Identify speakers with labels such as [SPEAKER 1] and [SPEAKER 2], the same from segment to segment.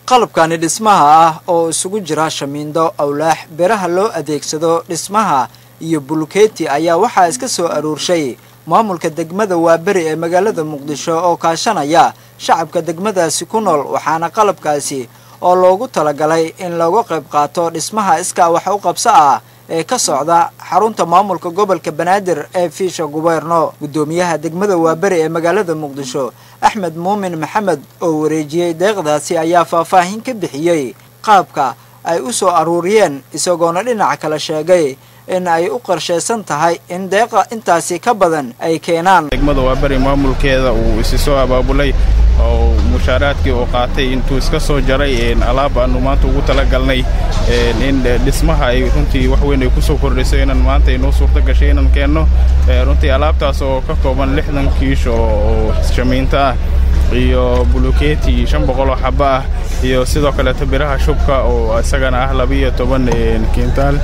[SPEAKER 1] qalabkani dhismaha ah oo isugu jira shamiindo awlaax biraha loo adeegsado dhismaha iyo bulkeeti ayaa waxaa iska soo aruurshay maamulka degmada waaberi ee magaalada muqdisho oo kaashanaya shacabka degmadaasi ku nool waxaana qalabkaasi oo loogu talagalay in looga qayb qaato dhismaha iskaa wax u qabso ah ee ka socda xarunta maamulka gobolka banaadir ee fiisha gubeerno guddoomiyaha degmada waaberi ee magaalada muqdisho axmed muumin maxamed oo wareejiyey deeqdaasi ayaa faahfaahin ka bixiyey qaabka ay u soo aruuriyeen isagoona dhinaca kale sheegay in ay u qorshaysan tahay in deeqa intaasi ka badan ay keenaan
[SPEAKER 2] degmada waaberi maamulkeeda uu isi soo abaabulay oo mushaaraadkii uu qaatay intuu iska soo jaray alaab aanu maanta ugu talagalnay in dhismaha ay runtii wax weyn ay ku soo kordhiso inaan maanta inoo suurto gashay inaan keenno runtii alaabtaas oo ka kooban lixdan kiish oo shamiinto ah iyo bulukeeti shan boqol oo xaba ah iyo sidoo kaleeto biraha shubka oo isagana ah labiiyo toban kintaal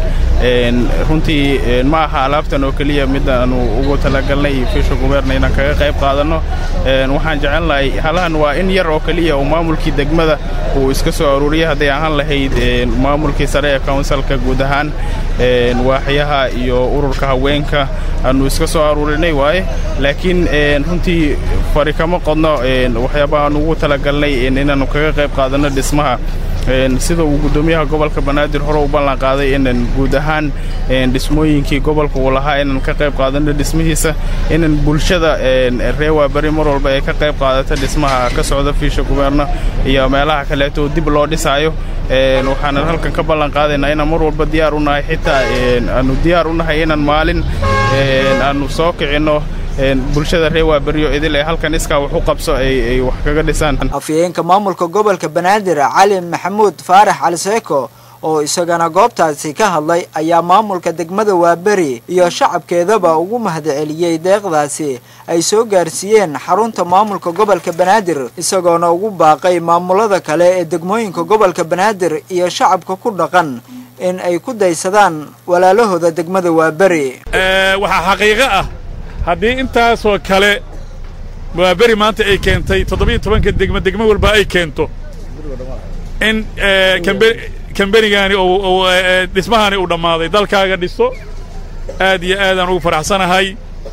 [SPEAKER 2] runtii ma aha alaabtan oo keliya mid aanu ugu talagalnay fiisha gubeerna inaan kaga qayb qaadanno waxaan jecelnahay halahan waa in yar oo keliya oo maamulkii degmada uu iska soo aruuriyay hadday ahaan lahayd maamulkii sare ee kawnsalka guud ahaan waaxyaha iyo ururka haweenka aanu iska soo aruurinay waaye laakiin runtii fari kama qodno waxyaabaha aan ugu talagalnay inaannu kaga qayb qaadanno dhismaha sida uu guddoomiyaha gobolka banaadir hore u ballan qaaday inaan guud ahaan dhismooyinkii gobolka uu lahaa inaan ka qayb qaadanno dhismihiisa inaan bulshada ree waaberi mar walba ay ka qayb qaadato dhismaha ka socda fiisha gubeerno iyo meelaha kaleeto dib loo dhisaayo waxaanan halkan ka ballan qaadaynaa inaan mar walba diyaar u nahay xitaa aanu diyaar u nahay inaan maalin aanu soo kicinno bulshada ree waaberyo idil ee halkan iskaa wax u qabso ay wax kaga dhisaan
[SPEAKER 1] afyeenka maamulka gobolka banaadir cali maxamuud faarax cali seeko oo isagana goobtaasi ka hadlay ayaa maamulka degmada waaberi iyo shacabkeedaba ugu mahadceliyey deeqdaasi ay soo gaarsiiyeen xarunta maamulka gobolka banaadir isagoona ugu baaqay maamulada kale ee degmooyinka gobolka banaadir iyo shacabka ku dhaqan in ay ku daysadaan walaalahooda degmada waaberi
[SPEAKER 3] waxaa xaqiiqo ah haddii intaasoo kale waaberi maanta ay keentay toddobiyo tobanka degmo degmo walba ay keento in kambenigaani dhismahani uu dhammaaday dalkaaga dhiso aad iyo aadaan ugu faraxsanahay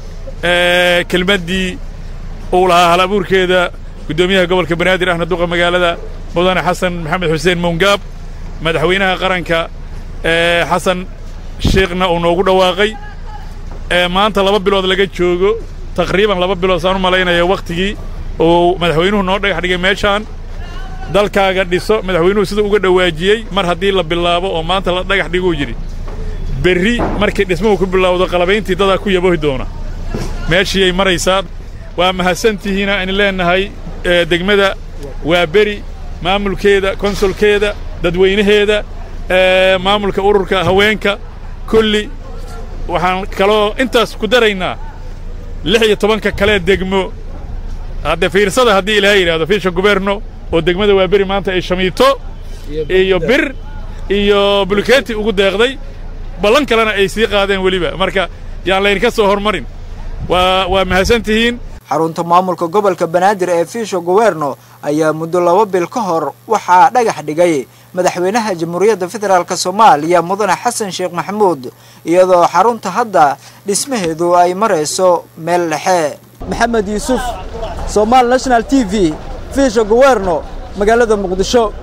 [SPEAKER 3] kelmaddii uu lahaa hal abuurkeeda guddoomiyaha gobolka banaadir ahna duqa magaalada mudane xasan maxamed xuseen mowngaab madaxweynaha qaranka xasan sheekhna uu noogu dhawaaqay maanta laba bilood laga joogo taqriiban laba bilood saan u malaynaya wakhtigii uu madaxweynuhu noo dhagax dhigay meeshaan dalkaaga dhiso madaxweynuhu sida uga dhowaajiyey mar haddii la bilaabo oo maanta la dhagax dhiguu yidhi berri markay dhismuhu ku bilowdo qalabayntii dadaa ku yabohi doona meeshiiyay maraysaa waa mahadsantihiina aynu leennahay degmada waa beri maamulkeeda konsulkeeda dadweynaheeda maamulka ururka haweenka kulli waxaan kaloo intaas ku daraynaa lix iyo tobanka kalee degmo hadde fiirsada haddii ilaahay yidhahdo fiisha guberno oo degmada waaberi maanta ay shamiito iyo bir iyo bulkeeti ugu deeqday ballan kalena ay sii qaadeen weliba marka yaan laydinka soo hormarin waa waa mahadsan tihiin
[SPEAKER 1] xarunta maamulka gobolka banaadir ee fiisha guberno ayaa muddo laba bil ka hor waxaa dhagax dhigay madaxweynaha jamhuuriyadda federaalk soomaaliya mudane xasan sheekh maxamuud iyadoo xarunta hadda dhismaheedu ay marayso meel dhexe maxamed yuusuf somaali national t v fiisha guberno magaalada muqdisho